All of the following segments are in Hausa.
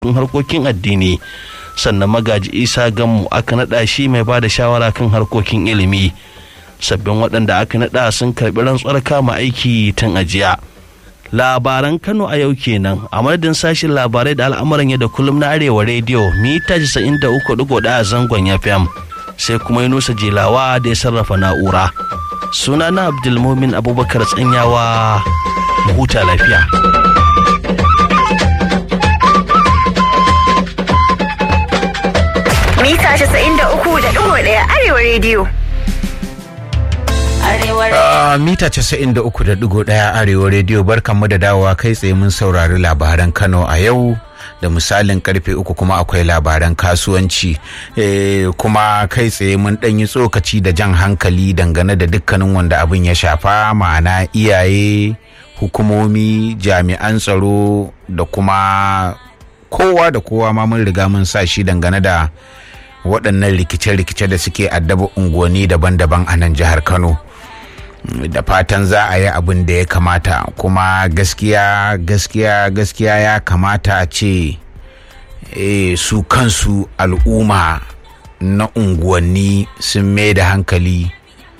harkokin addini sannan magaji isa gammu aka naɗa shi mai ba da shawara kan harkokin ilimi sabbin waɗanda aka naɗa sun karɓi rantsuwar kama aiki tun ajiya labaran kano a yau kenan a madadin sashen labarai da al'amuran yadda kullum na arewa rediyo mita 93.1 a zangon fm sai kuma nusa jelawa da ya sarrafa na'ura suna na abdulmumin abubakar tsanyawa huta lafiya mita 93.1 arewa rediyo Uh, mita 93.1 arewa rediyo barkanmu da dawowa kai tsaye mun saurari labaran kano a yau da misalin karfe uku kuma akwai labaran kasuwanci e, kuma kai tsaye mun ɗan yi tsokaci da jan hankali dangane da dukkanin wanda abin ya shafa ma'ana iyaye hukumomi jami'an tsaro da kuma kowa da kowa ma mun riga mun sa shi dangane da waɗannan rikice-rikice da suke addaba unguwanni daban-daban a nan jihar kano da fatan za a yi abin da ya kamata kuma gaskiya gaskiya gaskiya ya kamata a ce e, su kansu al'umma na unguwanni sun mai da hankali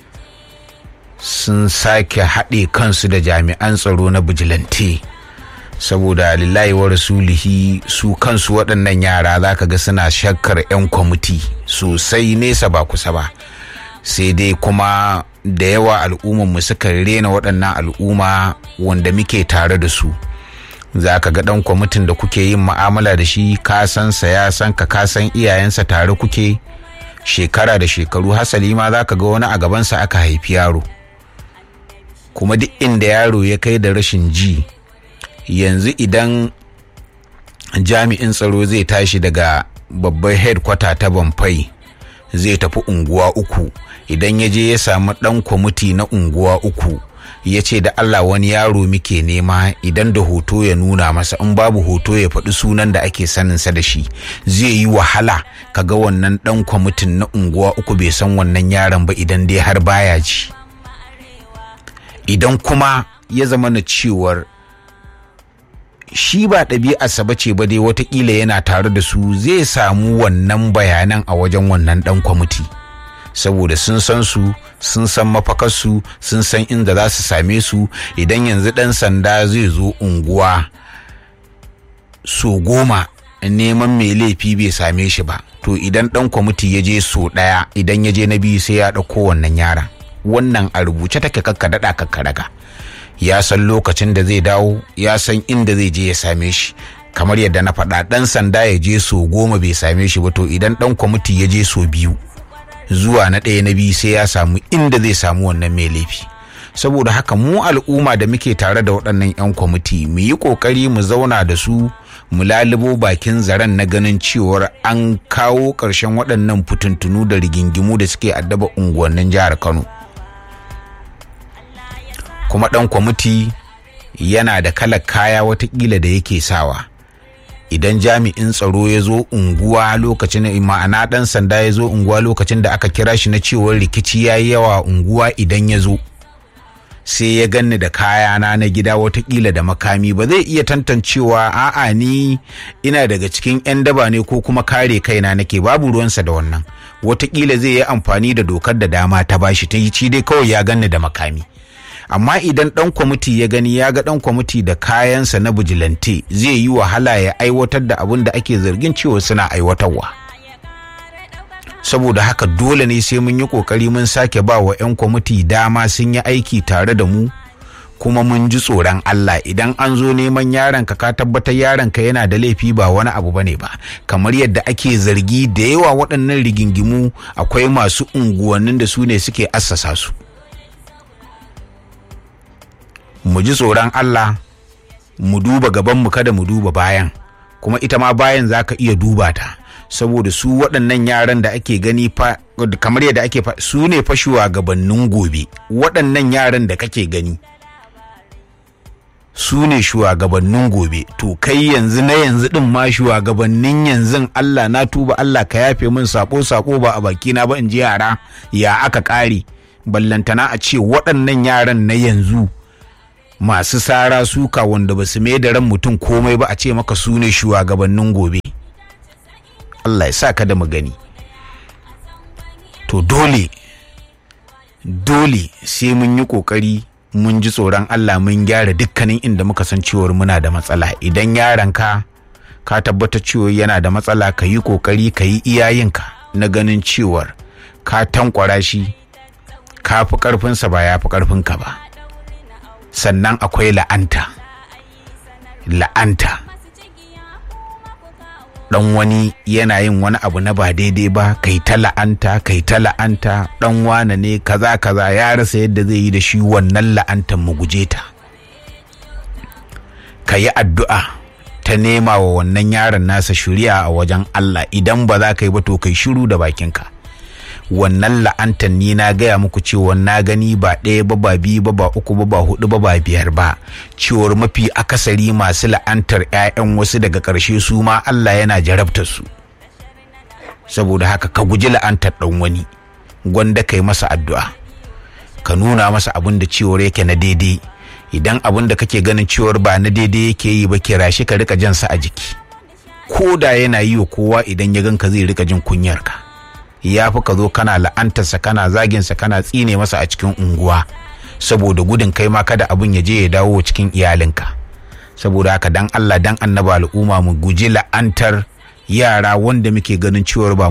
sun sake haɗe kansu da jami'an tsaro na bijilante saboda lillahi wa rasulihi su kansu waɗannan yara za ka ga suna shakkar 'yan kwamiti sosai nesa ba kusa ba sai dai kuma da yawa al'ummanmu suka rena waɗannan al'umma wanda muke tare da su za ka ga ɗan kwamitin da kuke yin ma'amala da shi ka san sa ya san ka ka san iyayensa tare kuke shekara da shekaru hasali ma za ka ga wani a gabansa aka haifi yaro kuma duk inda yaro ya kai da rashin ji yanzu idan jami'in tsaro zai tashi daga babbar headquarter ta bamfai zai tafi unguwa uku idan ya je ya samu dan kwamiti na unguwa uku ya ce da Allah wani yaro muke nema idan da hoto ya nuna masa in babu hoto ya faɗi sunan da ake saninsa da shi zai yi wahala kaga wannan dan kwamitin na unguwa uku bai san wannan yaron ba idan dai har baya ji idan kuma ya zama na cewar shi ba ɗabi'arsa ba ce ba dai watakila yana tare da su zai samu wannan bayanan a wajen wannan ɗan kwamiti saboda sun san su sun san mafakarsu sun san inda za su same su idan yanzu ɗan sanda zai zo unguwa so goma neman mai laifi bai same shi ba to idan ɗan kwamiti ya je so ɗaya idan ya je na biyu sai ya ɗauko wannan yaran wannan a rubuce take kakka daɗa kakka daga ya san lokacin da zai dawo ya san inda zai je ya same shi kamar yadda na faɗa ɗan sanda ya je so goma bai same shi ba to idan ɗan kwamiti ya je so biyu zuwa na ɗaya na biyu sai ya samu inda zai samu wannan mai laifi saboda haka mu al'umma da muke tare da waɗannan 'yan kwamiti mu yi ƙoƙari mu zauna da su mu lalubo bakin zaren na ganin cewar an kawo ƙarshen waɗannan fitintunu da rigingimu da suke addaba unguwannin jihar kano kuma ɗan kwamiti yana da kalar kaya watakila da yake sawa idan jami'in tsaro ya zo unguwa lokacin ma'ana ɗan sanda ya zo unguwa lokacin da aka kira shi na cewar rikici ya yi yawa unguwa idan ya zo sai ya ganni da kayana na gida watakila da makami ba zai iya tantancewa a'a ni ina daga cikin 'yan daba ne ko kuma kare kaina nake babu ruwansa da wannan watakila zai yi amfani da dokar da dama ta bashi ta yi ci dai kawai ya ganni da makami amma idan dan kwamiti ya gani ya ga dan kwamiti da kayansa na bijilante zai yi wahala ya aiwatar da abin da ake zargin cewa suna aiwatarwa saboda haka dole ne sai mun yi kokari mun sake ba wa 'yan kwamiti dama sun yi aiki tare da mu kuma mun ji tsoron Allah idan an zo neman yaron ka ka tabbatar yaron ka yana da laifi ba wani abu bane ba kamar yadda ake zargi da yawa waɗannan rigingimu akwai masu unguwannin da su ne suke assasa su mu ji tsoron Allah mu duba gabanmu kada mu duba bayan kuma ita ma bayan za ka iya duba ta saboda su waɗannan yaran da ake gani fa kamar yadda ake fa su ne fa shugabannin gobe waɗannan yaran da kake gani su ne shugabannin gobe to kai yanzu na yanzu din ma shugabannin yanzu Allah na tuba Allah ka yafe min sako sako ba a bakina ba in ji yara ya aka ƙare ballantana a ce waɗannan yaran na yanzu masu sara suka wanda ba su mai da ran mutum komai ba a ce maka su ne shugabannin gobe Allah ya sa ka da magani to dole dole sai mun yi kokari mun ji tsoron Allah mun gyara dukkanin inda muka san cewar muna da matsala idan yaranka ka tabbata cewa yana da matsala ka yi kokari ka yi iyayenka na ganin cewar ka tankwara shi ka fi karfinsa ba ya fi karfinka ba sannan akwai la'anta la'anta dan wani yana yin wani abu na ba daidai ba kai ta la'anta kai ta la'anta dan wane ne kaza kaza ya rasa yadda zai yi da shi wannan la'antan mu guje ta ka yi addu'a ta nema wa wannan yaron nasa shuri'a a wajen Allah idan ba za ka yi ba to kai shiru da bakinka wannan la'antan ni na gaya muku cewa na gani ba ɗaya ba ba biyu ba ba uku ba ba hudu ba ba biyar ba cewar mafi akasari masu la'antar 'ya'yan wasu daga ƙarshe su ma Allah yana jarabta su saboda haka ka guji la'antar ɗan wani gwanda kai masa addu'a ka nuna masa abin da cewar yake na daidai idan abin da kake ganin cewar ba na daidai yake yi ba kira shi ka rika jansa a jiki ko da yana yi wa kowa idan ya ganka zai rika jin kunyarka ya fi ka zo kana la'antarsa kana zaginsa kana tsine masa a cikin unguwa saboda gudun kai ma kada abin ya je ya dawo cikin iyalinka saboda haka dan Allah dan annaba al'umma mu guji la'antar yara wanda muke ganin cewar ba